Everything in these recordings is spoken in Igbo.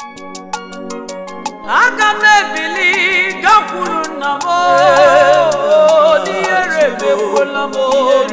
aga m ebili gakwuru nna m n'ihere emekwala m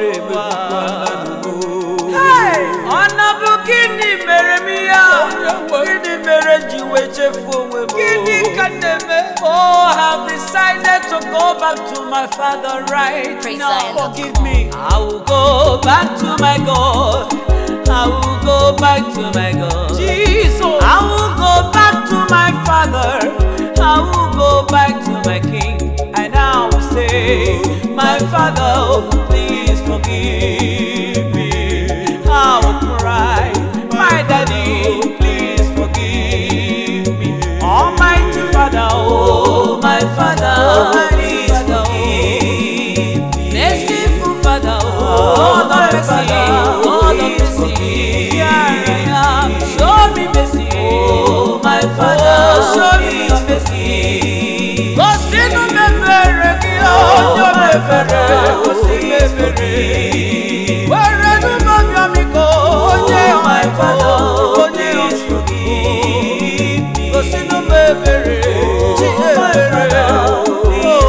Hey! ọ na-bụ gịnị mere m ya gịnị mere m ji wee chefuo onwe m gịnị ka m na-eme oh I have decided to go back to my father right Praise now Zion. forgive me I will go back to my God I will go back to my God Jesus I will go back to my father I will go back to my king and I will say my father please forgive me I will cry my daddy please forgive me almighty father oh my father please forgive me merciful father oh Lord mercy oh Lord mercy here I am show me mercy oh my father show me mercy kò sínú mẹ́fẹ̀rẹ̀ kí ọjọ́ mẹ́fẹ̀rẹ̀ kò sí mẹ́fẹ̀rẹ̀ wẹ́rẹ́ ní mọ́mí ọmí kò onye my father onye oṣù kì kò sínú mẹ́fẹ̀rẹ̀ tí mẹ́fẹ̀rẹ̀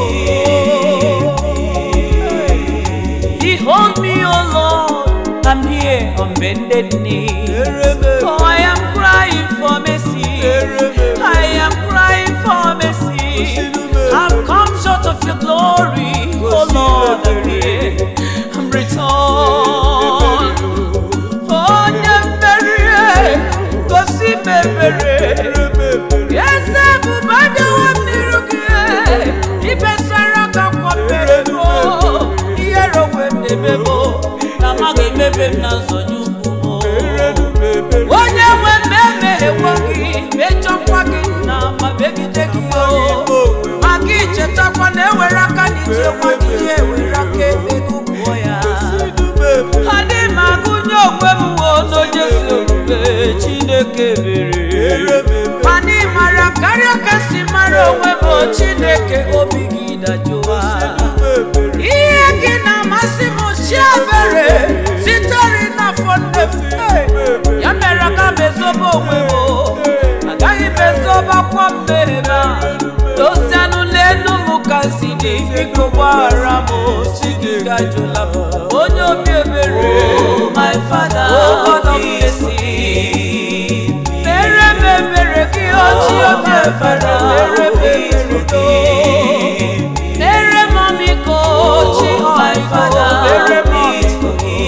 Behold me, O Lord, I'm here on bended knee. For I am crying for mercy. I am crying for mercy. I've come short of your glory, O Lord. I'm here. I'm returned. Onye mmeri, gosi m ebere. Eze ebube adịwo m n'iru gị. Ibesara ka akwa mere m, o. Ihere onwe m na-eme m, o. Na amaghị emebe m na nzọnye ukwu m, o. onye nwe m emeghewo gị mechọkwa gị na ma megide gị o maka ichetakwa na ewere aka n'ije nwa gị ya ewere aka ekpe gị gbuo ya adị m agụnye onwe m wo n'onye ezi omume chineke mere mana ị mara karịa ka si mara onwe m o chineke obi gị dajụwa ihe gị na-amasị m chiebere sitere n'afọ nne m Hey! ya mere ka m ezobe onwe m o. agaghị m ezobakwa mmehie m a dozianụ n'elu m ka m si dị biko gbaghara m o. chi gị gajụla m onye obi ebere my father God of mercy mere m ebere gị ochi obi ebere mere m ebere gị mere m ọmịiko chi my father mere m ọmịiko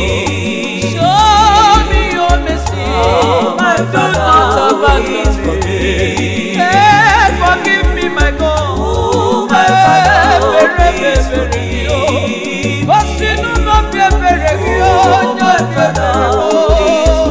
Show me your mercy, my do not abandon me. Hey, forgive me, my God. my Father, bere bere gị o. Kò sínú n'obi ebere gị o, onye obi ebere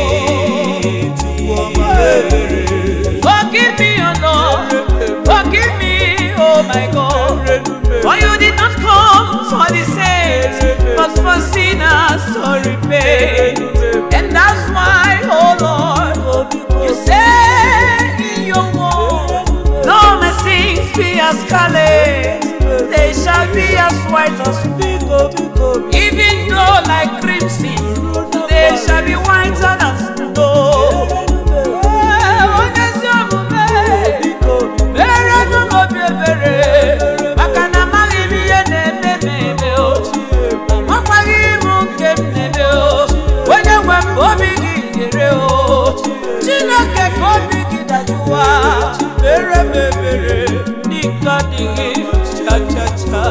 o. Forgive me, O Lord. Forgive me, oh my God. For you did not come for the saints, but for sinners to repay. And that's why, oh Lord, you say in your word, though my sins be as scarlet, they shall be as white as snow. Even though like crimson, they shall be whiter than snow. Eh, onye ezi omume, mere nụ m obi ebere maka na amaghị m ihe na-eme m eme o makwaghị m nke m na-eme o onye nwe m obi gị nyere o chineke ka obi gị dajụwa mere m ebere n'ike adịghị cha cha cha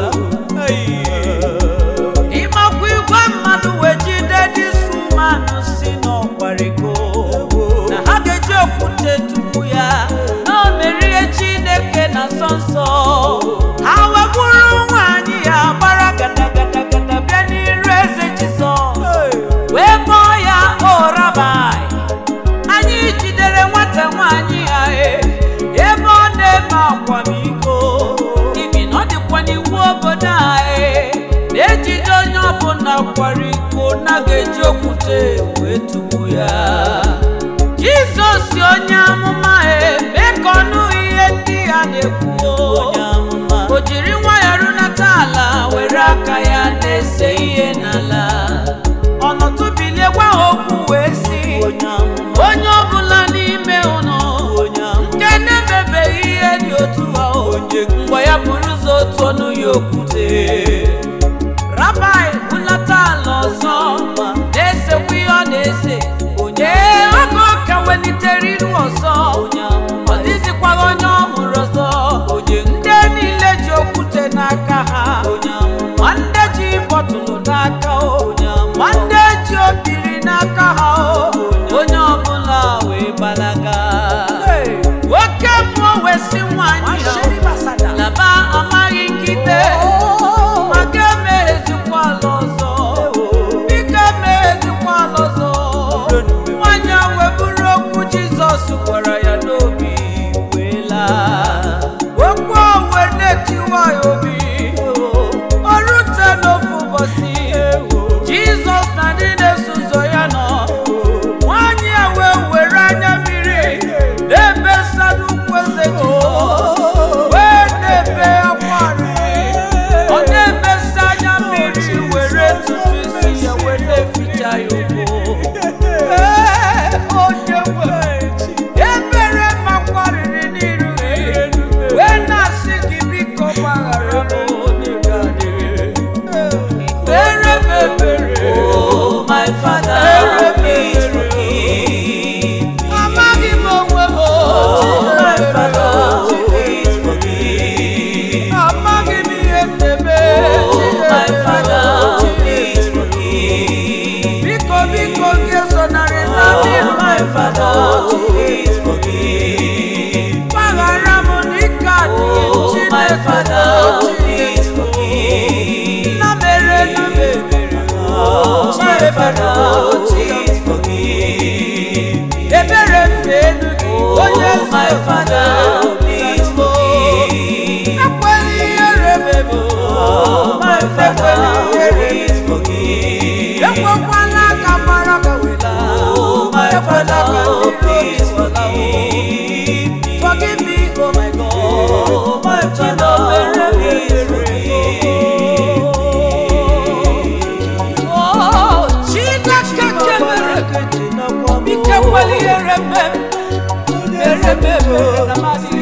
ịmakwa igwe mmadụ wee jide dị sumanụ si n'ọkwariko na ha ga-eji okwute tupu ya na o merie chineke na nsọ nsọ ha wegburu nwaanyị ya gbara gadagada bịa n'iru eze jizọs wee kpọọ ya orabai anyị jidere nwata nwaanyị ya e ebe ọ na-eme akwamiko ibi na ọ dịkwa n'iwu obodo a e na-ejide onye ọbụla kwara iko na ga-eji okwute wee tugbu ya jizọs onye amụma e mee ka ọnụ ihe ndị ya na-ekwu o jiri nwayọ runata ala were aka ya na-ese ihe n'ala ọnọdụ bilie gwa ha okwu wee sị onye ọbụla n'ime unu Father, please forgive me. ebere m na-elu gị onye Oh, my Father, please forgive me. ekwela ihere mebụ Oh, my Father, please forgive me. ekwekwala ka mara ka wela Oh, my ekwela ka Father, ndị please iro wela forgive me. forgive me oh my God Oh, my Father, please forgive me. Oh, Chineke kemere ike kwela ihere mebụ mere mebụ na masị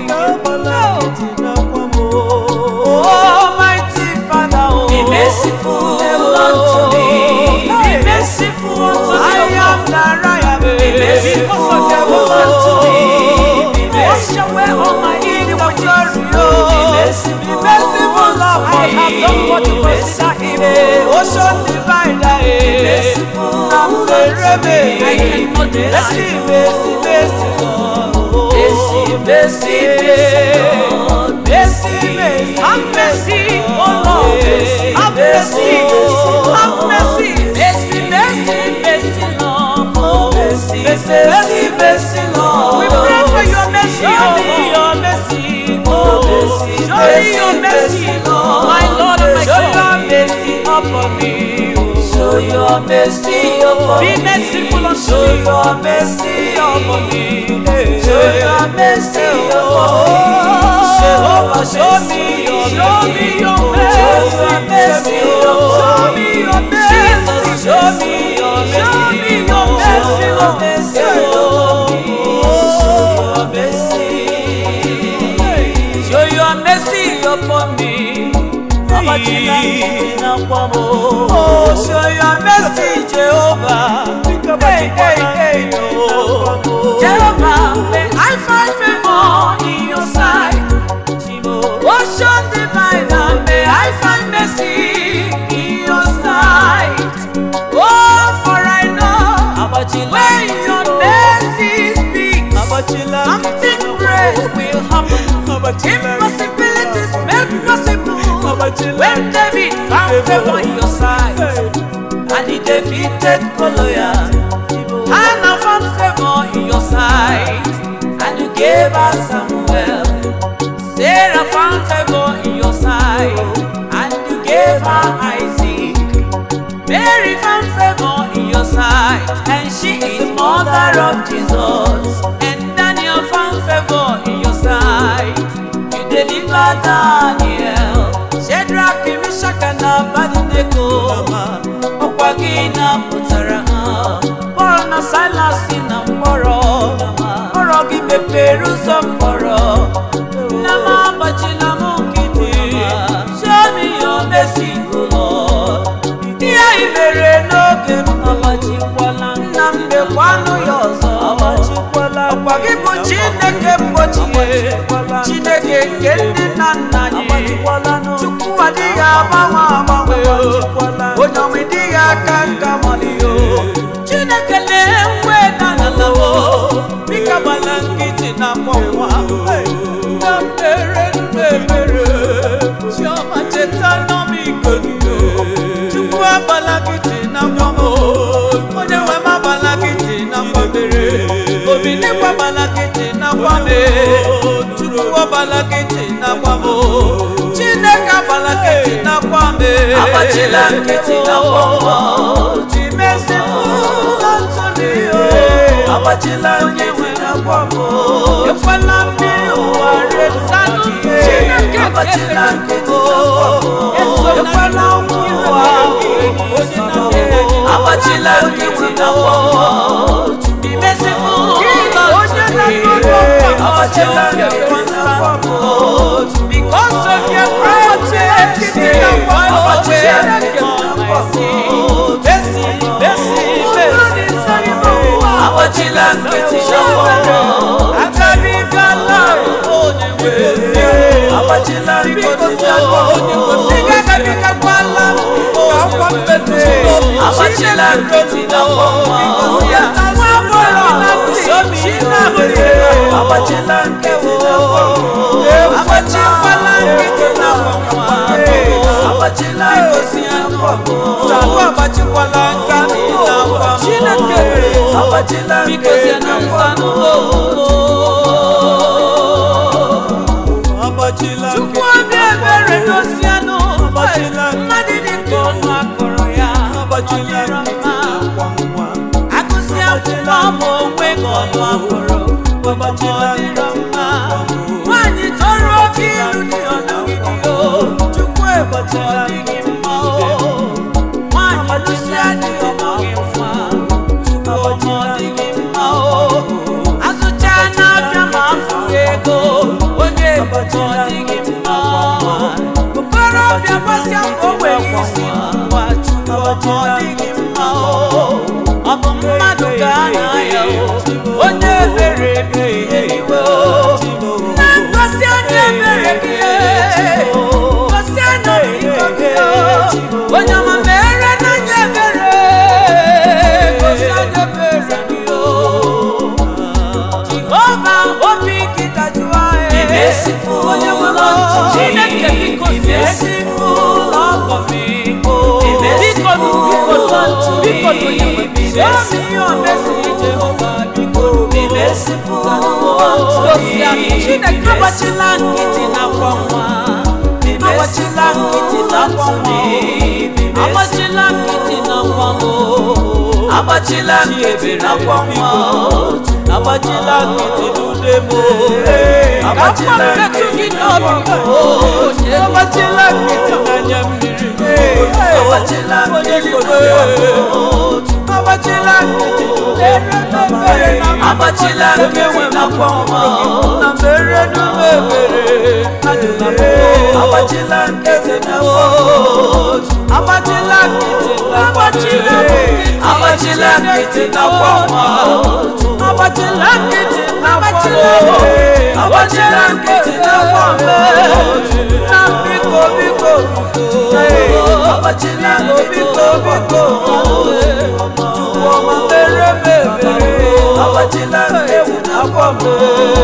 Almighty Father, oh, Be merciful unto me. Be merciful unto I me. am that I am. Be merciful unto me. Be Wash away all my iniquities. Be merciful Be merciful, Lord. I have done what you Be consider evil. Ocean divider, eh. merciful Now the rebe. I cannot deny. Mercy, mercy, mercy, Lord. Mercy, mercy, mercy, Lord. Mercy, mercy, have mercy, oh Lord. Mercy, Have mercy, mercy, have mercy, mercy, mercy, mercy, Lord. Mercy, mercy, mercy, mercy, Lord. We pray for your mercy, show me your mercy, oh. Mercy, Show me your mercy, mercy, mercy, Lord. My Lord and my Show God. your mercy upon me, oh. Show your mercy upon Be me. merciful unto Show me. your mercy upon me. Show your mercy upon me. Jehovah, show me your show me your mercy. mercy. Show me your mercy. Jesus, show me your Show me your mercy, mercy. Lord. Show your mercy. Show your mercy upon me. Abachila na kwamo. Oh, show your mercy, Jehovah. Hey, hey, hey, oh. Jehovah, may I find favor in your sight. Ocean diviner, may I find mercy in your sight. Oh, for I know Abachila when your mercy speaks, Abachila something great will happen. Impossibilities made possible. When David found favor in your sight, and he defeated Goliath, Hannah found favor in your sight, and you gave us Samuel. Sarah found favor in your sight, and you gave her Isaac. Mary found favor in your sight, and she is mother of Jesus. And Daniel found favor in your sight. You delivered Daniel. Shadrach, Meshach, and Abednego. Ọkwa gị napụtara ha. Pọl na Silas si na mkpọrọ. Mkpọrọ gị mepere ụzọ mkpọrọ. Nna m agbachila m nkịtị. Show me your mercy, O Lord. Ihe anyị mere n'oge m agbachikwala. Nna m mekwanụ ya ọzọ. Ọkwa gị bụ Chineke mgbochie. Chineke nke ndị nna nna anyị. Chukwu adịghị agbanwe agbanwe o. onye ọnwụ dịghị aka nka mọlị o Chineke na-enwe na n'ala o bika gbala nkịtị na mkpọnwa na mere mmebere chiọma cheta n'ọmịiko gị o Chukwu agbala nkịtị na mkpọnwa o onye nwe m agbala nkịtị na mkpọbere obi dịkwa agbala nkịtị na mkpọbe Chukwu agbala nkịtị na mkpọbụ Chineke agbala nkịtị na mkpọbe Agbachila nkịtị na mkpọnwa. Ji merciful unto me, o. Agbachila onye nkịtị nwe na akwa m mkpọnwa. o. ekwela mmiri ụwa resanụ m Chineke Agbachila nkịtị o. na mkpọnwa. ekwela ụmụ ụwa onye na-ere Agbachila nkịtị na mkpọnwa. Be merciful onye na-atụrụ ọkwa Agbachila nkịtị na mkpọnwa. Because of your great Agbachila nkịtị na mkpọnwa. Agbachila nkịtị na Agbachila nkịtị na mkpọnwa. Agbachila nkịtị na mkpọnwa. Agbachila nkịtị na mkpọnwa. Abachikwala nka agbachila biko sie na nsanụ agbachila chukwu obi ebere dosianụ Agbachila mmadụ dị ka ọnụ akọrọ ya agbachila ọ dịrọ mma akwa nwa agụsị akwụkwọ ma onwe gị ọnụ akọrọ agbachila ọ dịrọ mma nwaanyị tọrọ oke ilu dị ọnọgide o chukwu ebachi ọ dịghị mma o nwaanyị lụsị adịghị ọmọ gị mfa chukwu ọma ọ dịghị mma o azụcha n'afịa ma afụghị ego onye ebachi ọ dịghị mma okorobịa gbasịa mbọ nwere isi ngwa chukwu ọma ọ dịghị mma o ọ bụ mmadụ ka a na-aya o onye ebere emeghị iwe o na ngosi anya ebere gị ngosi anya n'iko gị onye ọma mere n'anya ebere gosi anya ebere gị jehova obi gị dajụọ onye nwere chineke biko biko ọgọ m biko biko biko biko onye nwe biko ihe omesi jehova biko gosi anyị chineke agbachila nkịtị n'akwa nwa agbachila nkịtị n'akwa nwa agbachila nkịtị n'akwa nwa agbachila nkịtị n'akwa nwa agbachila nkịtị n'ude m agbachila nkịtị gị n'obi m agbachila nkịtị n'anya mmiri agbachila nkịtị agbachila nkịtị agbachila nkịtị n'akwa nwa na mere n'ume ebere adịla m agbachila nkịtị n'akwa agbachila nkịtị agbachila agbachila nkịtị n'akwa nwa agbachila nkịtị n'akwa agbachila nkịtị n'akwa mbe na biko biko agbachila biko biko chukwu ọma mere m ebere agbachila nkịtị n'akwa mbe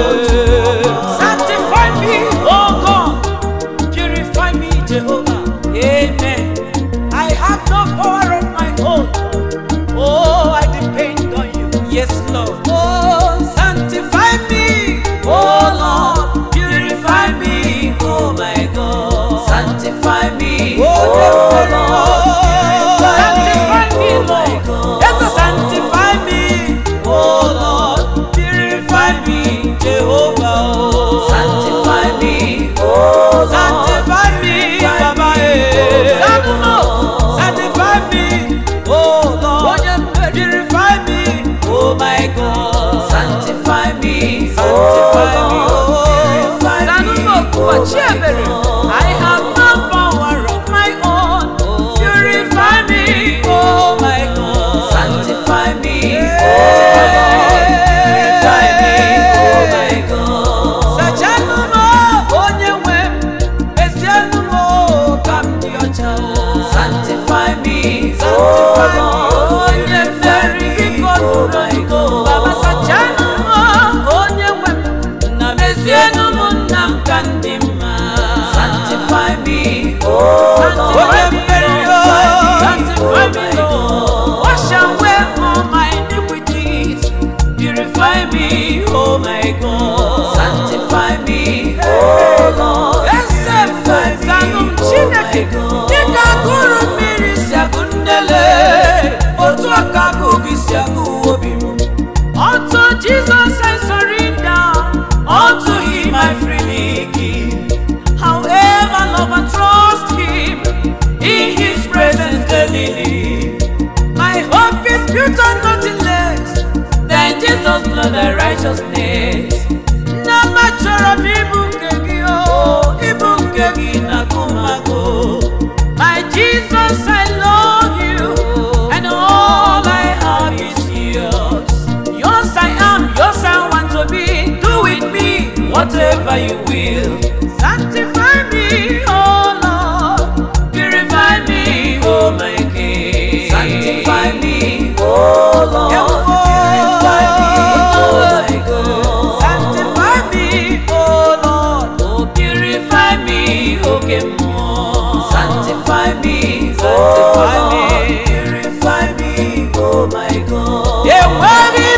sanctify me oh God purify me Jehovah amen I have no power of my own Oh, I depend on you. Yes, Lord. Oh, sanctify me. Oh, Lord. Purify me. Oh, my God. Sanctify me. Oh, Lord. Sanctify me, Lord. Yes, Lord, sanctify me. Oh, Lord. Purify me. Jehovah. Oh, sanctify me. Oh, Lord. Sanctify me. Baba, eh. Sanctify me. Oh, Lord. Purify me. Oh, my God. Sanctify me. Sanctify me. Oh, purify me. I have no power of my own. Purify me. Oh, my God. Sanctify me. Oh, Lord. Purify me. Oh, my God. Sachanụ m, onye nwe m. Mezienụ m, ka m dị ọcha. Sanctify me. Sanctify me. Onye mmeri biko nụrụ iko. Baba sachanụ m, onye nwe m. Na mezienụ m nna m ka ndị mma. Sanctify me. Onye mmeri o. Sanctify me, Lord. Wash away all my iniquities. Purify me, oh my God. Sanctify me, oh Lord. Sanctify me, Chineke. Dịka agụrụ mmiri si agụ nnele, otu aka agụ gị si agụ obi m. Unto Jesus I surrender, unto Him I freely give. However, love and trust Him, in His presence daily live. My hope is built on nothing less than Jesus' blood and righteousness. Na m achọrọ m ịbụ nke gị o, ịbụ nke gị na agụmagụ. My Jesus, I love you, and all I have is yours. Yours I am, yours I want to be. Do with me whatever you will. Sanctify me, oh Lord. Purify me, oh my King. Sanctify me, oh Lord. Purify me, oh my God. Sanctify me, oh Lord. Oh, purify me, oh Kemo. Sanctify me, sanctify me. Purify me, oh my God. Yeah, worthy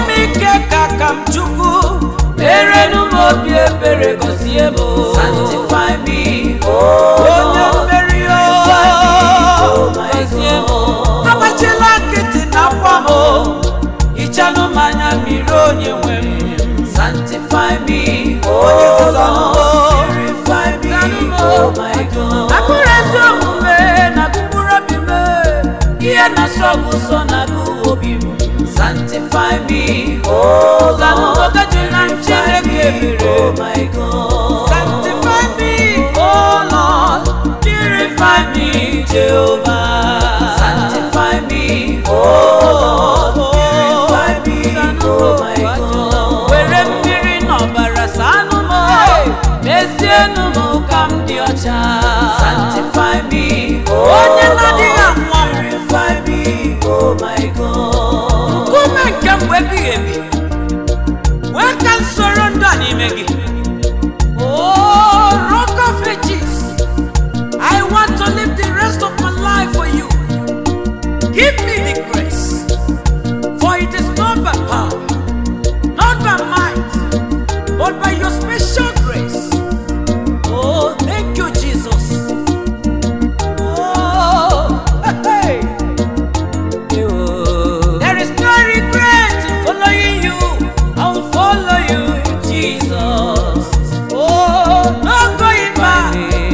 obi ebere gọzie m Sanctify me, onye oh mmeri o Oh my gọzie m God. agbachila nkịtị na akwa m hichanụ m anya mmiri onye nwe m Sanctify me, Onye oh nzọzọ m. Lord. Purify me, Zanụ m. oh my God. akụrụ ezi omume na gụkpụrụ obi m ihe na-asọ bụ nsọ na agụ obi m Sanctify me, oh zanụ Lord. oge jụla m chineke ebere Oh my God. Sanctify me, oh Lord, purify me, Jehovah. Sanctify me, oh Lord. Purify me, oh my God. Were mmiri n'ọbara sanụ m, mezienụ m ka m dị ọcha. Sanctify me, oh Onye na-adịghị Lord. anwụ anwụ. Purify me, oh my God. Nkume nke mgbe ebighị ebi, wee ka m soro ndụ a n'ime gị. Oh, rock of ages, I want to live the rest of my life for you. Give me the grace, for it is not by power, not by might, but by your special grace. Oh, thank you, Jesus. Oh, hey. There is no regret in following you. I will follow you, Jesus. Oh, no going back.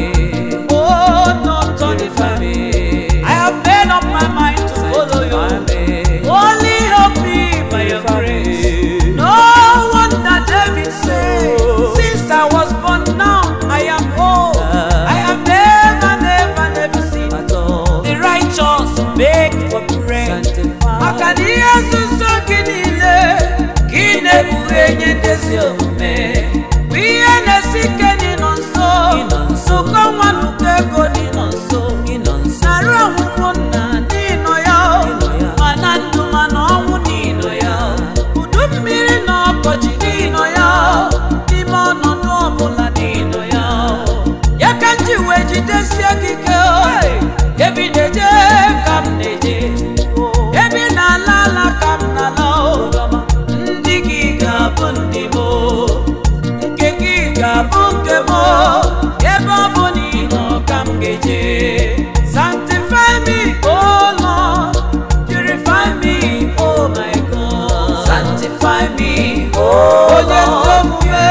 Oh, no turning back. I have made up my mind to follow you. Only help me by your grace. No wonder David said, Since I was born now, I am old. I have never, never, never seen the righteous beg for bread. Maka na ihe nzuzo gị niile ka ị na-ekpughe nye ndezi omume bụ ihe na-esi ike n'ịnọ nso nzukọ nwa n'ụkọ ego n'ịnọ nso narụ ọnwụnwụ nna n'ịnọ ya mana ndụ mana ọnwụ n'ịnọ ya udu mmiri na ọkọchị n'ịnọ ya n'ime ọnọdụ ọbụla n'ịnọ ya ya ka m ji wee jidesie gị ike ebe ị na-eje ka m na-eje ebe ị na-ala ala ka m na-ala ndị gị ga-abụ ndị m nke gị ga-abụ nke m ebe ọ bụ na ị nọ ka m ga-eje sanctify me oh Lord purify me oh my God Sanctify me, oh onye ezi Lord. omume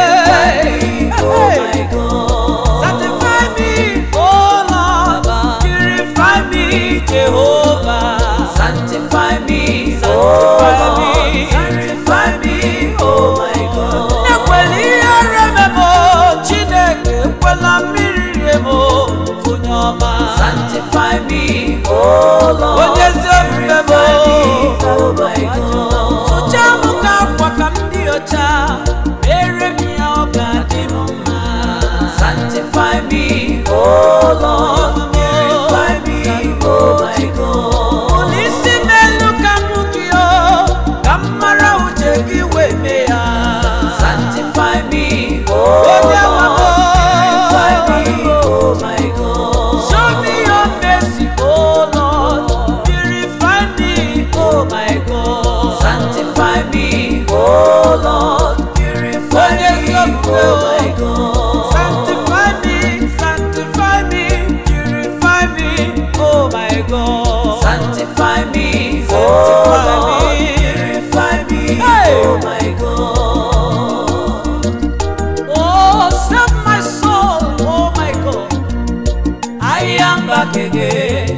Oh my God. sanctify me oh Lord purify me Jehovah Sanctify me, Sanctify oh me. Lord. Sanctify me, oh my God. ekwela ihe reme m chineke ekwela mmiri rie m onye ọma Sanctify me, oh Lord. onye ezi omume m Oh my God. sụchaa m ka akwa ka m dị ọcha mere m ya ọ ga-adị m mma Sanctify me, oh Lord. Purify me, oh my God. ụlọ isi m elu ka m hụ gị o ka m mara uche gị wee mee ya Sanctify me, oh onye nwe m Lord. Purify me, oh my God. Show me your mercy, oh Lord. Purify me, oh my God. Sanctify me, oh Lord. Purify Onye me, nsọpụrụ, oh my God. Sanctify me, sanctify me, purify me, oh my God. Sanctify me, Sanctify oh Lord. me. Purify me, Hey. oh my God. Oh, save my soul, oh my God. I am back again.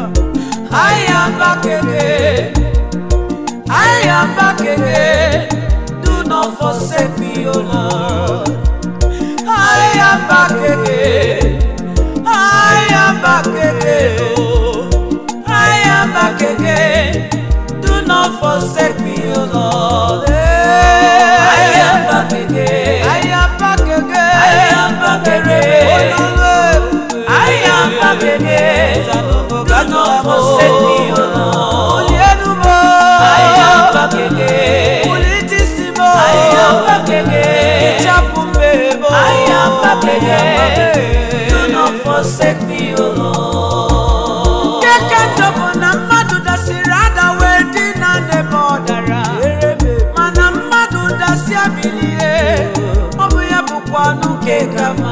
I am back again. I am back again. Do not forsake me, oh Lord. I am back again. I am back again. Oh, I am back again. Do not forsake me, oh Lord. I am back again. I am back again. I am back again. Oh Lord. I am back again. Do not forsake me, oh Lord. I am back again. I am back again. I am back again. Do not forsake me, O Lord. Keke ndọbụ na mmadụ dasịrị ada wee dị na n'ebe ọ dara mana mmadụ dasịa bilie ọ bụ ya kama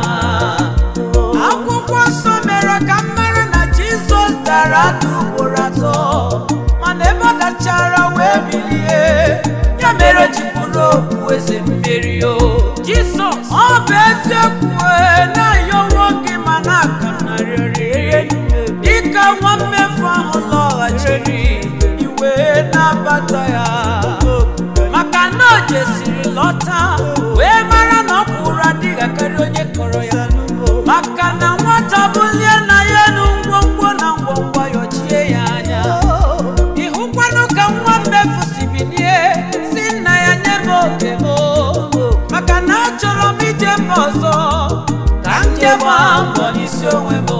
akwụkwọ nsọ mere ka m mara na jizọs dara ada ugboro atọ mana ebe ọ dachara wee bilie ya mere o ji bụrụ okpu eze mmeri o jizọs ọ bụ eziokwu ee, na-ayọwo gị ma na-aka m narịrị dịka nwa mmefu ahụ lọghachiri iwe na-abata ya maka na o jesiri lọta wee mara na ọ bụ ụra dịghị akarị onye kọrọ ya maka na nwata bulie na ya enu ngwongwo na ngwongwo yọchie ya anya ịhụkwanụ ka nwa mmefu si bilie si nna ya nye m oke m maka na achọrọ m ije mba ọzọ ka m jee gbaa mbọ n'isi onwe m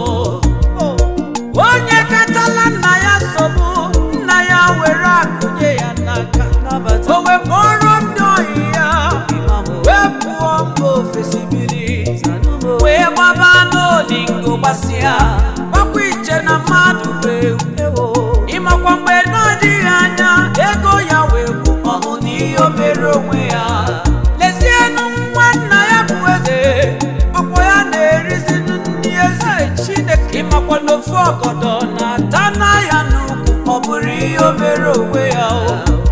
onye katala nna ya nsogbu nna ya were akụnye ya n'aka o wepụrụ ndị ohi ya wee pụọ mba ofesi biri wee gbaba n'olingo gbasịa gbakwa iche na mmadụ wee ịmakwa mgbe na-adịghị anya ego ya wee gwụ ọnụ n'ihe o mere onwe ya lezienụ nwa nna ya bụ eze ọkwa ya na-erizi ndị eze chineke ịmakwa n'ofu ọgọdọ na-ata na ya n'ukwu ọ bụrụ ihe o mere onwe ya o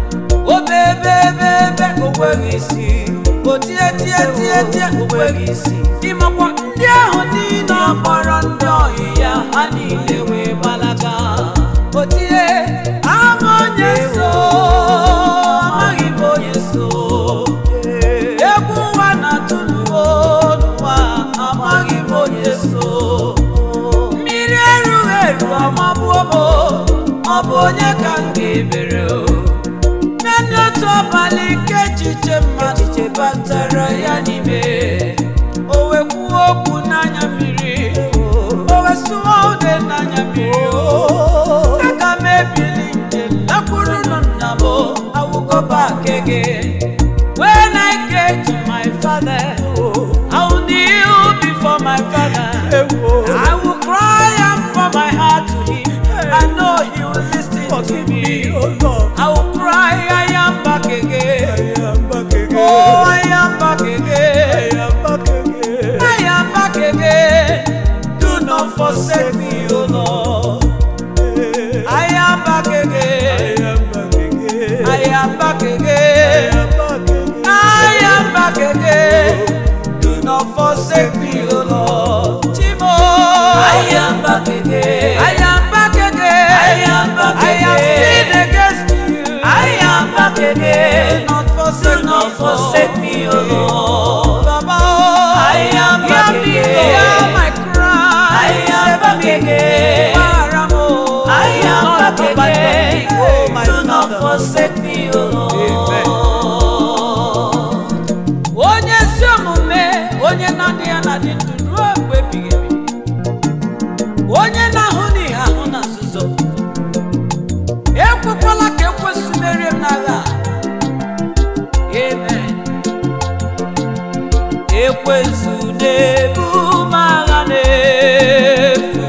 obebebebe onweghị isi o tie tie tie tie onweghị isi ịmakwa ndị ahụ niile ọ kpọrọ ndị ohi ya ha niile wee gbalaga o tie ama onye so amaghị m onye so egwu ụwa na-atụ n'ụwa n'ụwa amaghị m onye so mmiri erughị eru ọmabụo m ọ bụ onye ka m ga-ebere o naanị otu abalị nke echiche mmadụ chebatara ya n'ime o wee kwuo okwu n'anya mmiri o wee sụwa ude n'anya mmiri o aga m ebili njem lakwurunu nna m awụgoba kege when I get to my father I will kneel before my father I will cry and pour my heart to him I know he will listen to me I will cry I am back again Oh I am back again I am back again do not forsake me O Lord I am back again I am back again I am back again. Do not forsake me, O Lord. Chimo. I am back again. I am back again. I am back again. I have sinned against you. I am back again. Do not forsake, Do not forsake me, O Lord. Baba, oh. I am back again. Hear my cry. I am back again. I am back again. Do not forsake me, O Lord. onye ezi omume onye na-adị ya na-adị ndụ ruo mgbe ebighị ebi onye na-ahụ n'ihe ahụ na nzuzo ekwekwala ka ekwesị merie m n'agha a. amen ekwensu na-ebu m agha n'efu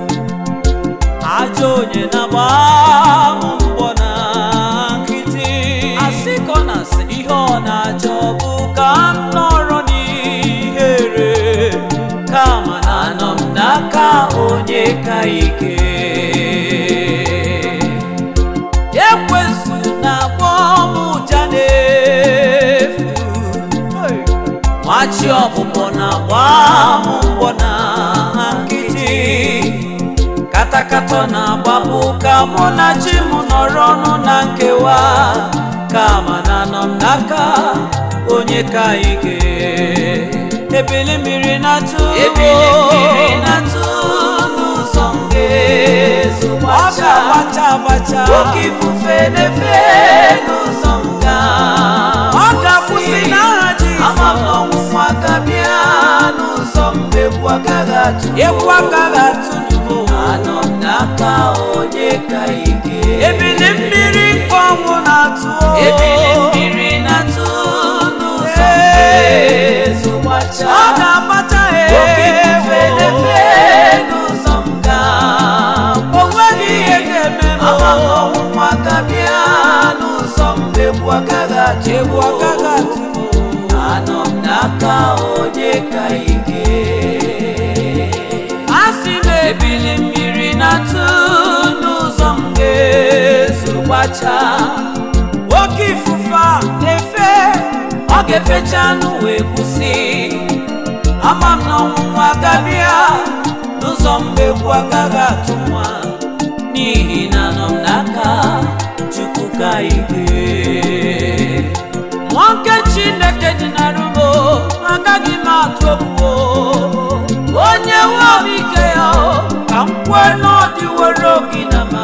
ajọ onye na-agba m mbọ na nkịtị asị ka ọ na-asị ihe ọ na-achọ bụ ka m nọrọ n'ihere kama na anọ m n'aka onye ka ike ekwensu na-akpọ m ụja n'efu machi ọbụbọ na-agba m mbọ na nkịtị katakata na-agbapụ ka mụ na chi m nọrọ ọnụ na nkewa kama na anọ m n'aka onye ka ike ebili mmiri na-atụ ebili mmiri na-atụ n'ụzọ m ga-ezo ọ ga-agbacha agbacha oke ifufe na-efe n'ụzọ m gaa ọ ga-akwụsị n'aha Jizọs ama m na ọnwụnwa ga-abịa n'ụzọ m egwu agaghị atụ egwu agaghị atụ n'ugbo anọ m n'aka onye ka ike ebili mmiri nke ọnwụ na-atụ ebili mmiri na-atụ n'ụzọ m ga-ezo gbacha ọ ga-agbacha oke ifufe na-efe n'ụzọ m gaa o nweghị ihe ga-eme m ama m na ọnwụnwa ga-abịa n'ụzọ m egwu agaghị atụ egwu agaghị atụ anọ m n'aka onye ka ike asị m ebili mmiri na-atụ n'ụzọ m ga-eso gbachaa oke ifufe a na-efe ọ ga-efecha anụ wee kwụsị ama m na ọnwụnwa agabịa n'ụzọ mgbe egwu agaghị atụ nwa n'ihi na nọ m n'aka chukwu ka ike nwoke chineke dị na rumo agaghị m atụ obuo onye nwe m ike ya ka m kwue na ọ dịworo gị na ma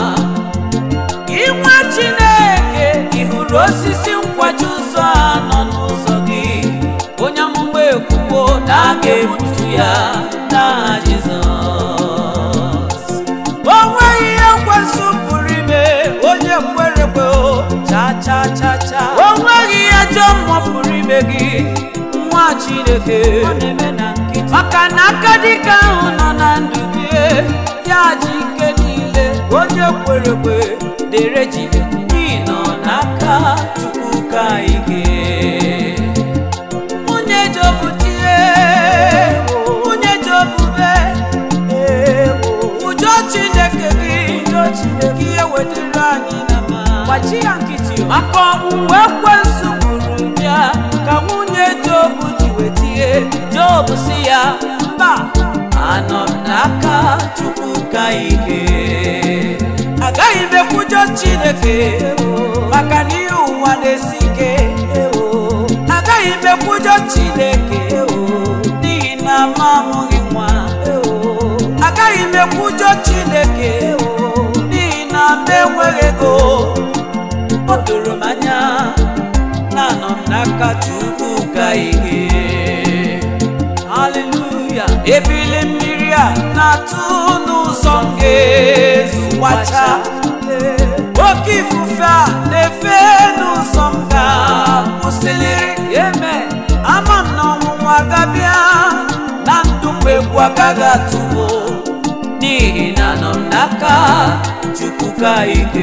inwe chineke ị hụrụ osisi nkwaji ụzọ a nọ n'ụzọ gị onye amụma ekwuwo na a ga-egbutu ya n'aha jizọs o nweghị ihe nkwesị pụrụ ime onye kwere ekwe o cha cha cha cha o nweghị ihe ajọ mmụọ pụrụ ime gị nwa chineke maka na aka dịka ahụ nọ na ndụ gị ya ji ike niile onye kwere ekwe dere ji n'ihi nọ n'aka chukwu ka ike nwunye jobu tie nwunye jobube ụjọ chineke gị ka ihe wetara anyị na ma gbachi ya nkịtị o maka ọnwụnwa ekwensu gburu ya ka nwunye jobu ji wetie jobu si ya mba anọ m n'aka chukwu ka ike agaghị m ekwujọ chineke maka na ihe ụwa na-esi ike agaghị m ekwujọ chineke n'ihi na m amụghị nwa agaghị m ekwujọ chineke n'ihi na m enweghị ego o doro m anya na anọ m n'aka chukwu ka ihe haleluya ebili mmiri a na-atụ n'ụzọ m ga-ezu gbacha oke ifufe a na-efe n'ụzọ m ga-akwụsịlịrị eme ama m na ọnwụnwa gabịa na ndụ mgbe egwu agaghị atụwo n'ihi na nọ m n'aka chukwu ka ike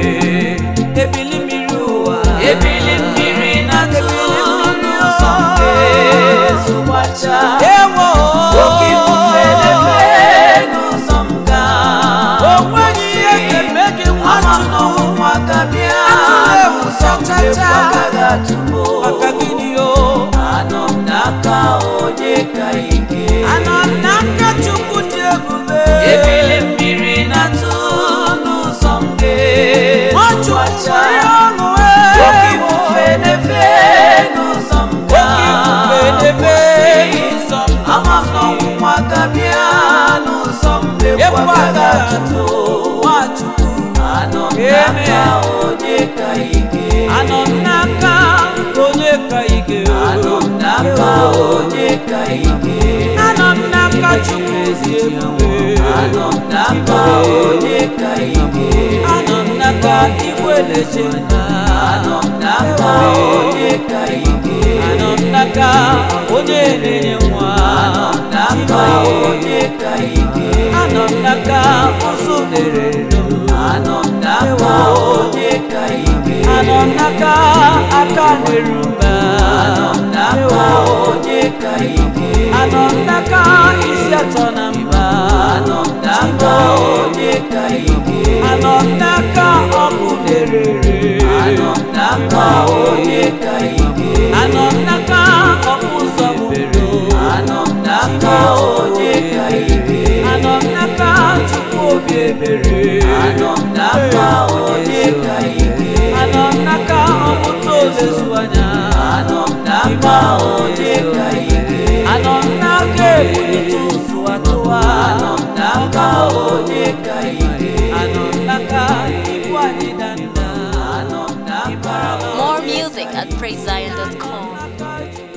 ebili mmiri ụwa ebili mmiri na-atụ n'ụzọ m ga-ezu gbacha ewo oke ifufe na-efe n'ụzọ m ga o nweghị ihe ga-eme gị nwa n'ọnwụnwa gabịa n'ụzọ mgbe egwu agaghị atụwo maka gịnị o anọ m n'aka onye ka ike anọ m n'aka chukwu dị ebube ebili mmiri na-atụ n'ụzọ m ga-ezu gbacha oke ifufe na-efe n'ụzọ m ga-efe n'ụzọ m ama m na ọnwụnwa gabịa n'ụzọ m egwu agaghị atụ nwachukwu anọ m n'aka onye ka ike anọ m n'aka onye ka ike anọ m n'aka onye ka ike anọ m n'aka chukwu ezi ebube anọ m n'aka onye ka ike anọ m n'aka igwe lechenda anọ m n'aka onye ka ike anọ m n'aka onye na-enye nwa anọ m n'aka onye ka ike anọ m n'aka ụzọ dere anọ m n'aka onye ka ike anọ m n'aka aka nwere mba anọ m n'aka onye ka ike anọ m n'aka isi atọ na mba anọ m n'aka onye ka ike anọ m n'aka ọkụ na-erere anọ m n'aka onye ka ike anọ m n'aka ọkụ ụzọ bụrụ anọ m n'aka onye ka ike anọ m n'aka chukwu obi ebere anọ m n'aka onye ka ike anọ m n'aka ọmụta ozezu anya anọ m n'aka onye ka ike anọ m n'aka ebulite ụzụ atụwa anọ m n'aka onye ka ike anọ m n'aka ibu anyị danda anọ m n'aka More music at praisezion.com.